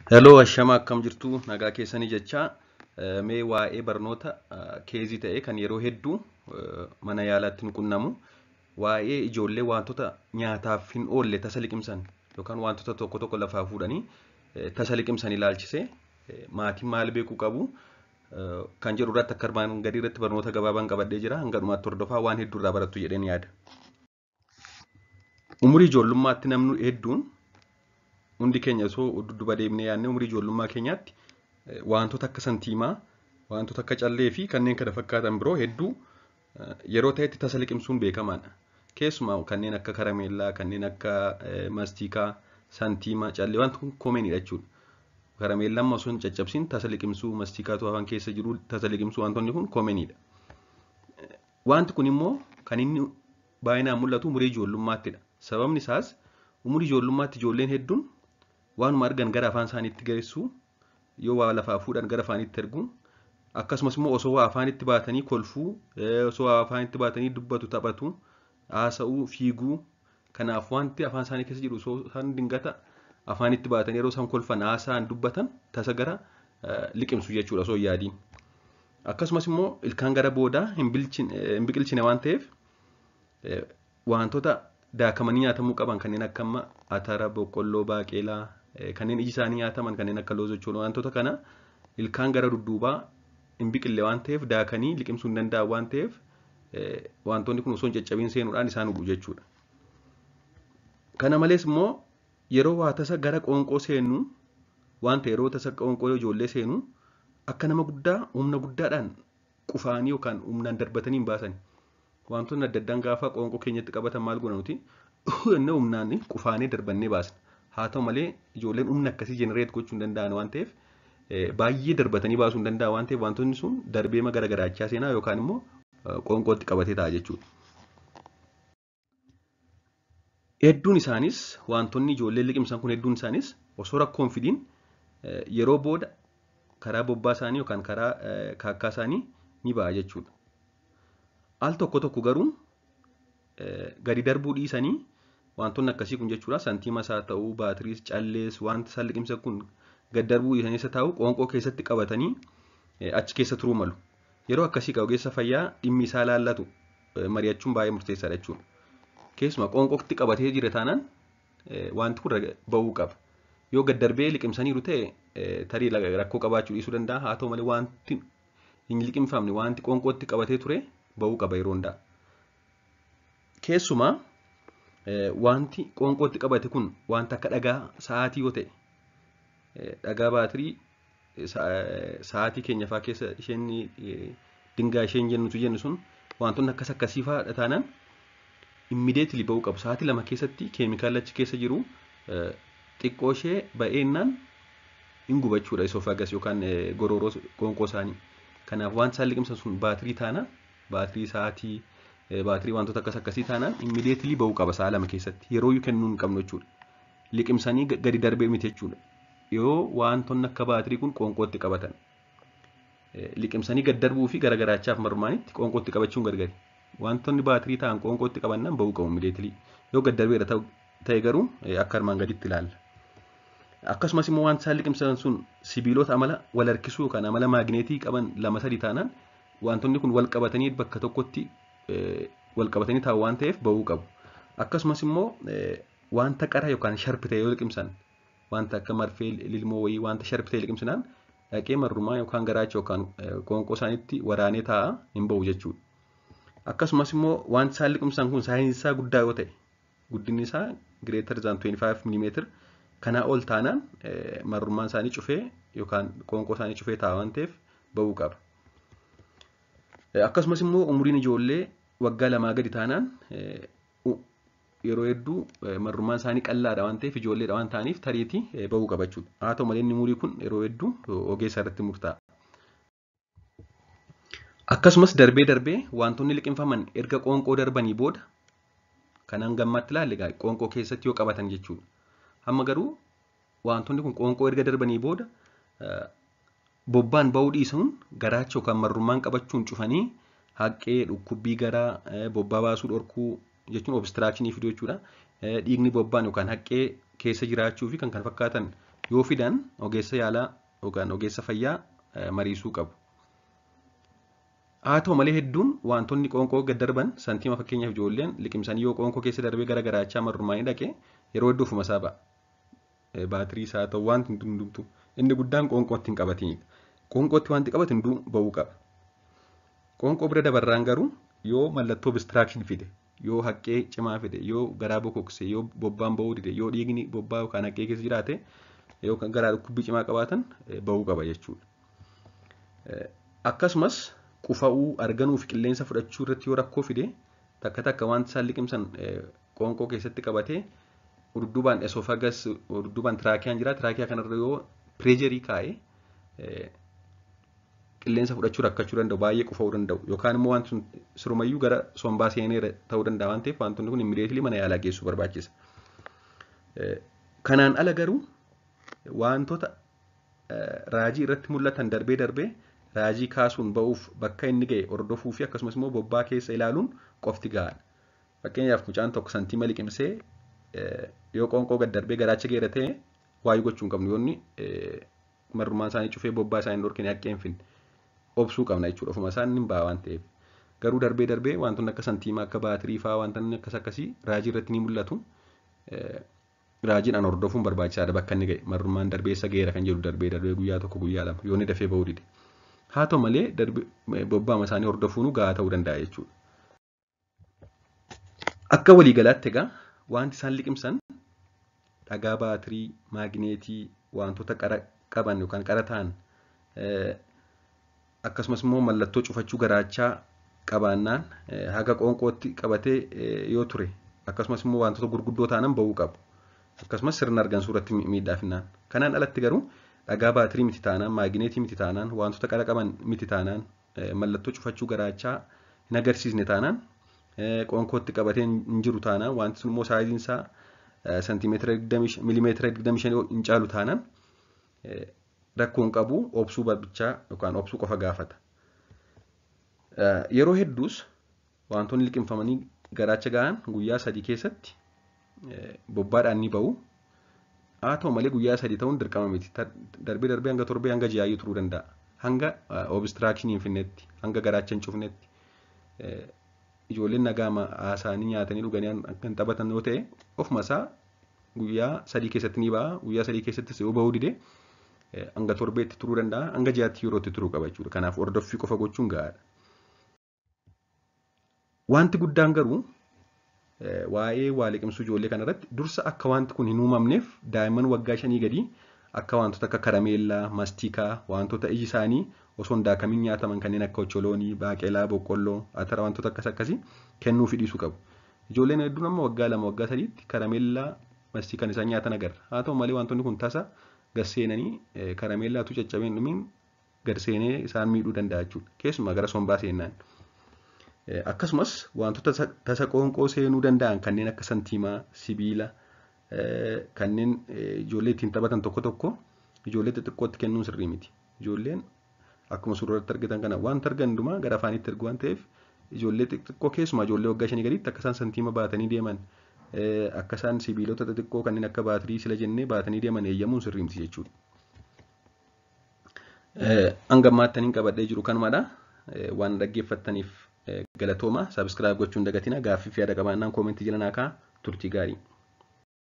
Heloo ashama akkam jirtu nagaa keessanii jecha mee waa'ee barnoota keezii ta'e kan yeroo hedduu mana yaalaatti nu qunnamu waa'ee ijoollee wantoota nyaataaf hin oolle tasa liqimsan yookaan wantoota tokko tokko lafaa fuudhanii tasa liqimsan ilaalchise maatiin maal beekuu qabu kan jedhu irratti akka armaan gadii irratti barnoota gabaabaan qabadhee jira hanga dhumaatti hordofaa waan hedduu irraa barattu jedheen yaada. Umurii ijoollummaatti namni hedduun hundi keenya osoo dudduba deemnee yaadnee umurii ijoollummaa keenyaatti wantoota akka santiimaa, wantoota akka callee fi kanneen kana fakkaatan biroo hedduu yeroo ta'etti tasa liqimsuun beekamaadha. Keessumaa kanneen akka karameellaa, kanneen akka maastikaa, santiimaa, callee wanti kun koomeenidha jechuudha. Karameellaan osoo hin caccabsiin tasa liqimsuu, maastikaatu afaan keessa jiru tasa liqimsuu wantoonni kun koomeenidha. Wanti kun immoo kan inni baay'inaan mul'atu umurii ijoollummaattidha. Sababni isaas umurii ijoollummaatti ijoolleen hedduun waanuma argan gara afaan isaaniitti geessu yoo waa lafaa fuudhan gara afaanitti ergu akkasumas immoo osoo waa afaanitti baatanii kolfuu osoo waa afaanitti baatanii dubbatu taphatu haasa'uu fiiguu kanaaf wanti afaan isaanii keessa jiru osoo isaan dingata afaanitti baatanii yeroo isaan kolfan haasa'an dubbatan tasa gara liqimsu jechuudha osoo yaadiin. Akkasumas immoo ilkaan gara boodaa hin biqilchine waan ta'eef wantoota daakamanii nyaatamuu qaban kanneen akka amma atara, boqqolloo, baaqelaa kanneen iji isaanii nyaataman kanneen akka loozochooloo wantoota kana ilkaan gara dudduubaa hin biqille waan ta'eef daakanii liqimsuu hin danda'an waan ta'eef wantoonni kun osoo hin caccabiin seenuudhaan isaan hudhu jechuudha. Kana malees immoo yeroo waa tasa gara qoonqoo seenu wanta yeroo tasa qoonqoo ijoollee seenu akka nama guddaa humna guddaadhaan qufaanii yookaan humnaan darbatanii hin baasani. Wantoonni adda addaan gaafa qoonqoo keenyatti qabatan maal goona nuti inni humnaan qufaanee darbannee baasna. Haa ta'u malee ijoolleen humna akkasii jenereet gochuu hin danda'an waan ta'eef baay'ee darbatanii baasuu hin danda'an waan ta'eef wantoonni sun darbeema gara garaachaa seenaa yookaan immoo qoonqootti qabatee ta'a jechuudha. Hedduun isaanis wantoonni ijoolleen liqimsan kun hedduun isaanis osoo rakkoon fidiin yeroo booda karaa bobbaa isaanii yookaan karaa kaakkaa isaanii ni ba'a jechuudha. Al tokko tokko garuu gadi darbuu dhiisanii wantoonni akkasii kun jechuudha santiimas haa ta'uu baatiriis callees wanti isaan liqimsan kun gadi darbuu dhiisanii isa taa'u qoonqoo keessatti qabatanii achi keessa turuu malu. Yeroo akkasii qabu ogeessa fayyaa dhimmi isaa laallatu mari'achuun baay'ee murteessaadha jechuudha. Keessumaa qoonqootti qabatee jira taanaan wanti kun ba'uu qaba. Yoo gad darbee liqimsaniiru ta'e tarii rakkoo qabaachuu dhiisuu danda'a haa ta'u malee wanti hin liqimfamne wanti qoonqootti qabatee ture ba'uu qaba yeroo hundaa. Keessumaa wanti qoonqootti qabate kun wanta akka dhagaa sa'aatii yoo ta'e dhagaa baatirii sa'aatii keenya fa'aa keessa isheen dingaa isheen jennutu jennu sun wantoonni akkas akkasii fa'aa taanaan immideetili ba'uu qabu. Sa'aatii lama keessatti keemikaala achi keessa jiru xiqqoo ishee ba'eennaan hin gubachuudha isoofagas yookaan gororoo qoonqoo isaanii. Kanaaf wanti isaan liqimsan sun baatirii taanaan baatirii sa'aatii baatirii wantoota akkas akkasii taanaan immideetilii ba'uu qaba sa'a lama keessatti yeroo iyyuu kennuu hin qabnu jechuudha. Liqimsanii gadi darbee miti jechuudha. Yoo wantoonni akka baatirii kun qoonqootti qabatan. Liqimsanii gad darbuu fi garagarachaaf marmaanitti qoonqootti qabachuun gargari. Wantoonni baatirii ta'an qoonqootti qabannaan ba'uu qabu immideetilii. Yoo gad darbeera ta'e garuu akka armaan gaditti ilaalla. Akkasumas immoo wanti isaan liqimsan sun sibiilota amala wal harkisuu yookaan amala maagneetii qaban lama sadii taanaan wantoonni kun wal qabatanii bakka tokkotti wal qabatanii taa'u waan ta'eef ba'uu qabu. Akkasumas immoo wanta qara yookaan sharpi ta'e yoo liqimsan wanta akka marfee lilmoo wayii wanta sharpi ta'e liqimsinaan dhaqee marrumaa yookaan garaacha yookaan qoonqoo isaaniitti waraanee taa'a hin ba'u jechuudha. Akkasumas immoo wanti isaan liqimsan kun saayinsaa guddaa yoo ta'e guddinni isaa gireetar zaan 25 mm kanaa ol taanaan marrummaan isaanii cufee yookaan qoonqoo isaanii cufee taa'a waan ta'eef ba'uu qaba. Akkasumas immoo umriin ijoollee waggaa lamaa gadi taanaan yeroo hedduu marrummaan isaanii qallaadha waan ta'eef ijoolleedha waan ta'aniif tariitii ba'uu qaba jechuudha. Haa ta'u malee inni umurii kun yeroo hedduu ogeessa irratti murtaa'a. Akkasumas darbee darbee wantoonni liqimfaman erga qoonqoo darbanii booda kan hangammatti ilaalle qoonqoo keessatti yoo qabatan jechuudha. Amma garuu wantoonni kun qoonqoo erga darbanii booda bobbaan ba'uu dhiisuun garaacha yookaan marrummaan qabachuun cufanii haqqee dhukkubbii garaa bobbaa baasuu dhorkuu jechuun obstiraakshinii fiduu jechuudha. Dhiigni bobbaan yookaan haqqee keessa jiraachuu fi kan kana fakkaatan yoo fidan ogeessa yaalaa yookaan ogeessa fayyaa mariisuu qabu. Haa ta'u malee hedduun wantoonni qoonqoo gad darban santiima fakkeenyaaf ijoolleen liqimsanii yoo qoonqoo keessa darbee gara garaachaa marrumaanii dhaqee yeroo hedduu ofuma isaa ba'a. Baatirii isaa ta'u wanti hundumtu inni guddaan qoonqootti hin qabatinidha. Qoonqootti wanti qabate hunduu ba'uu qaba. Qoonqoo bira dabarraan garuu yoo mallattoo obstruction fide yoo haqqee cimaa fide yoo garaa bokokse yoo bobbaan ba'uu dide yoo dhiigni bobbaa yookaan haqqee keessa jiraate yookaan garaa dhukkubbii cimaa qabaatan ba'uu qaba jechuudha. Akkasumas qufa'uu arganuu fi qilleensa fudhachuu irratti yoo rakkoo fide takka takka wanti isaan liqimsan qoonqoo keessatti qabatee urduubaan esoofagas urduubaan tiraakiyaan jira tiraakiyaa kanarra yoo pireejerii kaa'ee qilleensa fudhachuu rakkachuu danda'u baay'ee qufa'uu danda'u yookaan immoo wanti sun sirumayyuu gara sombaa seenee ta'uu danda'a waan ta'eef wantoonni kun immideetilii mana yaalaa geessuu barbaachisa. Kanaan ala garuu wantoota raajii irratti mul'atan darbee darbee raajii kaasuun ba'uuf bakka inni ga'e hordofuu fi akkasumas immoo bobbaa keessa ilaaluun qofti gahaadha. Fakkeenyaaf mucaan tokko santiima liqimsee yoo qoonqoo gad darbee garaacha geera ta'e waayuu gochuu hin qabnu yoonni marrumaan isaanii cufee bobbaa isaanii dhorkine haqqee hin finne obsuu qabna jechuudha ofuma isaan hin ba'a waan ta'eef. Garuu darbee darbee wantoonni akka santiimaa akka baatirii fa'aa wantoonni akkas akkasii raajii irratti ni mul'atu. Raajiidhaan hordofuun barbaachisaadha bakka inni ga'e marrumaan darbeessa geera kan jedhu darbee darbee guyyaa tokko guyyaa lama yoo inni dafee ba'uu dide. Haa ta'u malee bobbaama isaanii hordofuun gahaa ta'uu danda'a jechuudha. Akka waliigalaatti egaa wanti isaan liqimsan dhagaa baatirii, maagneetii, wantoota qara qaban yookaan qara ta'an akkasumas immoo mallattoo cufachuu garaachaa qabaannaan haga qoonqootti qabatee yoo ture akkasumas immoo wantoota gurguddoo ta'an ba'uu qabu. Akkasumas sirna argansuu irratti miidhaafinaan. Kanaan alatti garuu dhagaa baatirii miti taanaan, maagneetii miti taanaan, wantoota qara qaban miti taanaan, mallattoo cufachuu garaachaa hin agarsiisne taanaan, qoonqootti qabatee hin jiru taanaan, wanti sun immoo saayiziin isaa santimeetira milimeetira 25 hin caalu taanaan rakkoon qabu obsuu barbichaa yookaan obsuu qofa gaafata. Yeroo hedduus wantoonni liqimfamanii garaacha gahan guyyaa sadii keessatti bobbaadhaan ni ba'u. Haa ta'u malee guyyaa sadii ta'uun dirqama miti. Darbee darbee hanga torbee hanga ji'aayyuu turuu danda'a. Hanga obstruction hin finnetti, hanga garaacha hin cufnetti. Ijoolleen nagaama haasaanii nyaatanii dhuganii kan taphatan yoo ta'e ofuma isaa guyyaa sadii keessatti ni ba'a. Guyyaa sadii keessattis yoo ba'uu dide hanga torbeetti turuu danda'a. Hanga ji'aatti yerootti turuu qaba jechuudha. Kanaaf hordoffii qofa gochuun gahaadha. Wanti guddaan garuu waa'ee waa liqimsuu ijoollee kanarratti dursa akka wanti kun hin uumamneef daa'imman waggaa shanii gadii akka wantoota akka karameellaa, mastikaa, wantoota iji isaanii osoo hin daakamiin nyaataman kanneen akka ocholoonii, baaqelaa, boqqolloo, atara wantoota akkas akkasii kennuu fi dhiisuu qabu. Ijoolleen hedduun amma waggaa lama waggaa sadiitti karameellaa, mastikaan isaan nyaatan agarra. Haa ta'u malee wantoonni kun tasa garseenanii karameellaatu caccabeen dhumiin garseenee isaan miidhuu danda'a jechuudha. Keessumaa gara sombaa seennaan. Akkasumas wantoota tasa qoonqoo seenuu danda'an kanneen akka santiimaa, sibiila, kanneen ijoollee ittiin taphatan tokko tokko ijoollee xixiqqootti kennuun sirrii miti. Ijoolleen akkuma suuratti argitan kana wanta argan hundumaa gara afaanitti ergu waan ta'eef ijoollee xixiqqoo keessumaa ijoollee waggaa shanii gadiitti akka isaan santiima baatanii deeman akka isaan sibiilota xixiqqoo kanneen akka baatirii sila jennee baatanii deeman eeyyamuun sirrii miti jechuudha. Hanga ammaatti qabadhee jiru kanumadha. Waan dhaggeeffattaniif galatooma. Sabiskiraayib gochuun dagatina. Gaaffii fi yaada qabaannaan koomentii jala naa kaa'aa turtii gaarii.